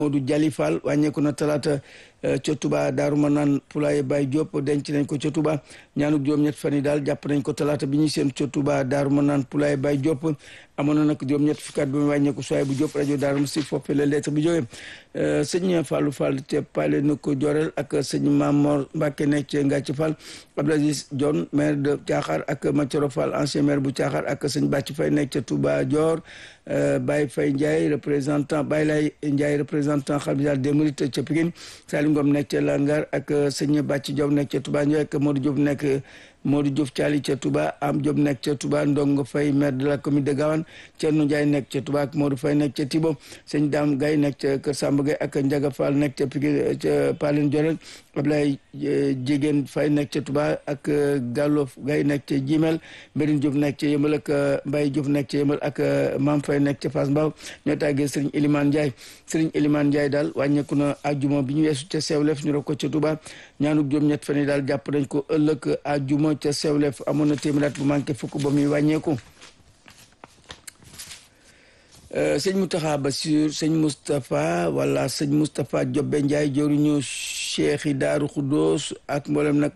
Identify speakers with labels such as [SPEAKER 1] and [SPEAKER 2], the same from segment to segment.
[SPEAKER 1] Modou Jali Fall wàññeeku na talaata ca Touba Daaru Manaan Poulaye Baye Diop denc nañ ko ca Touba ñaanuk juróom-ñett fan yi daal jàpp nañ ko talaata bi ñuy seen ca Touba Daaru Manaan Poulaye Baye Diop amoon na nag juróom-ñett fukkaat bi mu wàññeeku soay bu Diop rajo Daaru Musti foofu la lettre bi jógee sëñ Fallou Fall te pale na ko Jorel ak sëñ Mamor Mbacke nekk ci Ngàcc Fall Abdoulaziz Dione maire de Thiakhar ak Mathioro Fall ancien maire bu Thiakhar ak sëñ Bàcc Fay nekk ca Touba Dior Baye Fay Ndiaye représentant Baye Lay Ndiaye représentant xalifa des Mourides ca Pikine Salim Ngom nekk ca Langar ak sëñ Bàcc Diop nekk ca Touba Ndiaye ak Modou Diop nekk Modou Diouf Thiali ca Touba Am Diop nekk ca Touba Ndongo Faye maire de la commune de Gawane Thierno Ndiaye nekk ca Touba ak Modou Faye nekk ca Tibo sëñ Dame Gaye nekk ca Kër Samba Gaye ak Ndiaga Fall nekk ca Pikine ca Palin Diorel Ablaye Jigéen Faye nekk ca Touba ak Gallo Gaye nekk ca Jimel Mbérine Diop nekk ca Yëmbal ak Mbaye Diouf nekk ca Yëmbal ak Mam Faye nekk ca Fass Mbaw ñoo tàggee Serigne Elimane Ndiaye Serigne Elimane Ndiaye daal wàññeeku na àjjuma bi ñu weesu ca Sewlef ñu rek ko ca Touba ñaanuk juróom-ñett fan yi daal jàpp nañ ko ëllëg àjjuma ca Sewlef amoon na téeméeraat bu manqué fukk ba muy wàññeeku sëñ Moustapha Bassir sëñ Moustapha wala sëñ Moustapha Jobbe Ndiaye jëruñu cheikh yi Daaru Xuddoos ak mboolem nag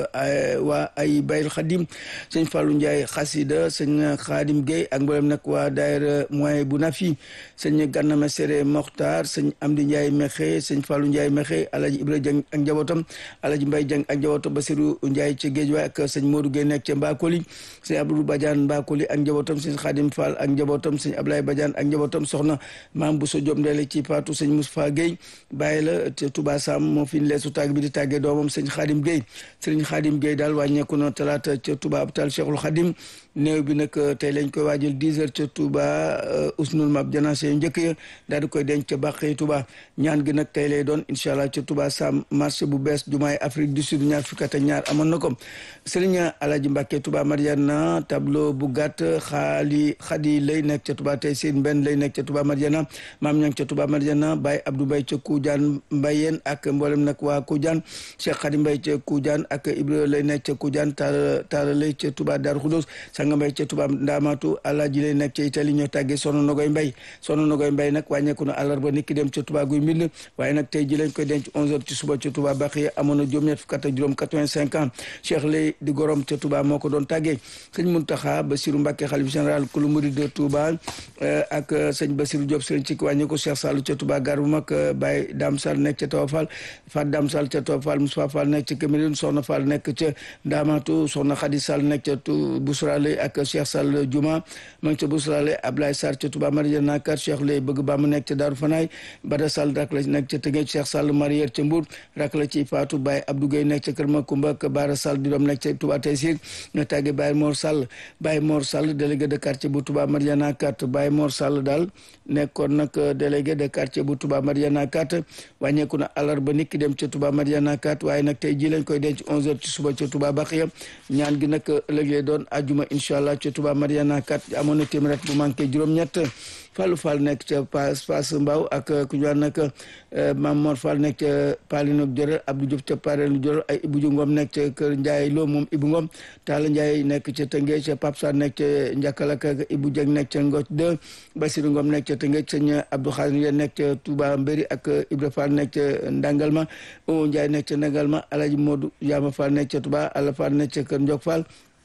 [SPEAKER 1] waa ay Bayil Xadim sëñ Fallou Ndiaye xasida sëñ Xaadim Gueye ak mboolem nag waa daayira moyen bu nafi sëñ Ganna Mesere Mokhtar sëñ Amdi Ndiaye Mexe sëñ Fallou Ndiaye Mexe Alaji Ibra Dieng ak njabootam Alaji Mbaye Dieng ak njabootam Basiru Ndiaye ca Géejawaay ak sëñ Modou Gueye nekk ca Mbakoli sëñ Abdou Badiane Mbakoli ak njabootam sëñ Xaadim Fall ak njabootam sëñ Ablaye Badiane ak njabootam soxna maam bu so jom ndele ci paatu sëñ Moustapha Gueye bàyyi la te Touba Sam moo fi leesu tàgg bi di tàggee doomam sëñ Xaadim Gueye sëriñ Xaadim Gueye daal wàññeeku na talaata ca Touba hôpital Cheikhul Xadim néew bi nag tey lañ koy waajal 10 heures ca Touba usnul mab janaase yu njëkk ya daal di koy denc ca bàqee Touba ñaan gi nag tey lay doon incha allah ca Touba Sam marché bu bees jumaay Afrique du Sud ñaar fukki at ak ñaar amoon na ko sëriñ Alaji Mbàkke Touba Mariana tableau bu gàtt xaali xadi lay nekk ca Touba tey seen benn lay nekk ca Touba Mariana maam ñang ca Touba Mariana Baye Abdou Mbaye ca Koujaan Mbayeen ak mboolem nag waa Koujaan Cheikh Xadi Mbaye ca Koujaan ak Ibra lay nekk ca Koujaan taala taala lay ca Touba Darou Khoudoss Sanga Mbaye ca Touba Ndamatu Alaaji lay nekk ca Italie ñoo tàggee Sono Nogoy Mbaye Sono Nogoy Mbaye nag wàññeeku na àllarba niki dem ca Touba guy mbind waaye nag tey ji lañ koy denc 11h ci suba ca Touba Baxiya amoon na juróom-ñett fukk ak juróom 85 ans Cheikh lay di gorom ca Touba moo ko doon tàggee sëñ Muntaxa Basiru Mbàkke xalif général kulu murid de Touba ak sëñ Basiru Diop sëriñ ci wàññeeku Cheikh Sall ca Touba gar bu mag Baye Dam Sall nekk ca Tawa Fall Fat Dam Sall ca Tawa Fall Moussa Fall nekk ca Cameroun Soxna Fall nekk ca Ndamatu Soxna Xadi Sall nekk ca Bousra Lay ak Cheikh Sall Juma ma ngi ca Bousra Lay Ablaye Sarr ca Touba Mariana kat Cheikh Lay bëgg ba mu nekk ca Daaru Fanaay Bada Sall rak la nekk ca Tëngéej Cheikh Sall Marière ca Mbour rak la ci Fatou Baye Abdou Gueye nekk ca Kër Makumba ak Bara Sall di doom nekk ca Touba Taysir nga tàgge Baye Mor Sall Baye Mor Sall délégué de quartier bu Touba Mariana kat Baye Mor Sall daal nekkoon nag délégué de quartier bu Touba Mariana kat wàññeeku na àllarba nit ki dem ca Touba Mariana kat waaye nag tey ji lañ koy denc 11h ci suba ca Touba Baxiya ñaan gi nag ëllëg lay doon ajuma incha allah ca Touba Mariana kat amoon na téeméer bu manqué juróom-ñett Fallou Fall nekk ca Pass Pass Mbaw ak ku ñu wax nag Mam Mor Fall nekk ca Palinok Jorel Abdou Diop ca Palinok Jorel ay Ibou Ngom nekk ca Kër Ndiaye Lo moom Ibou Ngom Talla Ndiaye nekk ca Tëngéej ca Pape Sarr nekk ca Njakkalak ak Ibou Dieng nekk ca Ngoc 2 Basirou Ngom nekk ca Tëngéej sëñ Abdou Khadir nekk ca Touba Mbéri ak Ibra Fall nekk ca Ndangalma O Ndiaye nekk ca Ndangalma Alaji Modou Yama Fall nekk ca Touba Alla Fall nekk ca Kër Ndiok Fall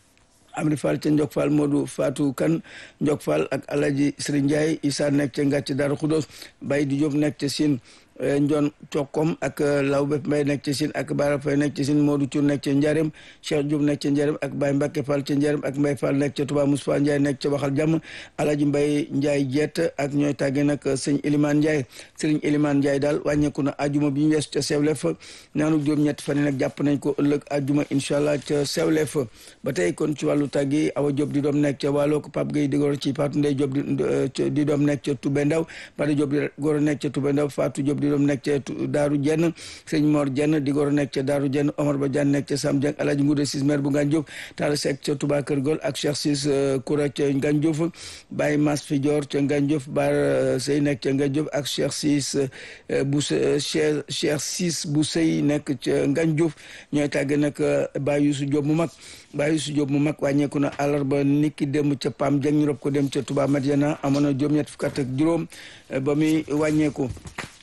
[SPEAKER 1] Amri Fall ca Ndiok Fall Modou Fatou Kan Ndiok Fall ak Alaji Serigne Ndiaye Issa nekk ca Ngàcc Daaru Xudoos Baye di Diop nekk ca Sine Njoon Cokkom ak Law Bépp Mbay nekk ci Sine ak Bara Fay nekk ci Sine Modou Cuur nekk ca Njarem Cheikh Diop nekk ca Njarem ak Baye Mbacke Fall ca Njarem ak Mbay Fall nekk ca Touba Moustapha Ndiaye nekk ca Waxal Jàmm Alaji Mbay Ndiaye Jett ak ñooy tàggee nag sëñ Elimane Ndiaye sëriñ Elimane Ndiaye daal wàññeeku na ajuma bi ñu weesu ca Sewlef ñaanu juróom-ñett fan yi nag jàpp nañ ko ëllëg ajuma incha allah ca Sewlef ba tey kon ci wàllu tàgg yi Awa Diop di doom nekk ca Waalo ko Pape Gueye di goro ci Fatou Ndeye Diop di doom nekk ca Toubé Ndaw Bada Diop di goro nekk ca Toubé Ndaw Fatou Diop di doom nekk ca Daaru Jenn sëñ Mor Jenn di goro nekk ca Daaru Jenn Omar Ba Diagne nekk ca Sam Dieng Alaaji Nguuda Sis maire bu Ngane Diouf Talla Seck ca Touba Kër Gol ak Cheikh Sis Koura ca Ngane Diouf Baye Mas Fidior ca Ngane Diouf Bara Sey nekk ca Ngane Diouf ak Cheikh Sis bu Cheikh Cheikh Sis bu Sey nekk ca Ngane Diouf ñooy tàgge nag Baye Youssou Diop mu mag Baye Youssou Diop mu mag wàññeeku na àllarba niki dem ca Pam Dieng ñu rob ko dem ca Touba Madiana amoon na juróom-ñett fukk ak juróom ba muy wàññeeku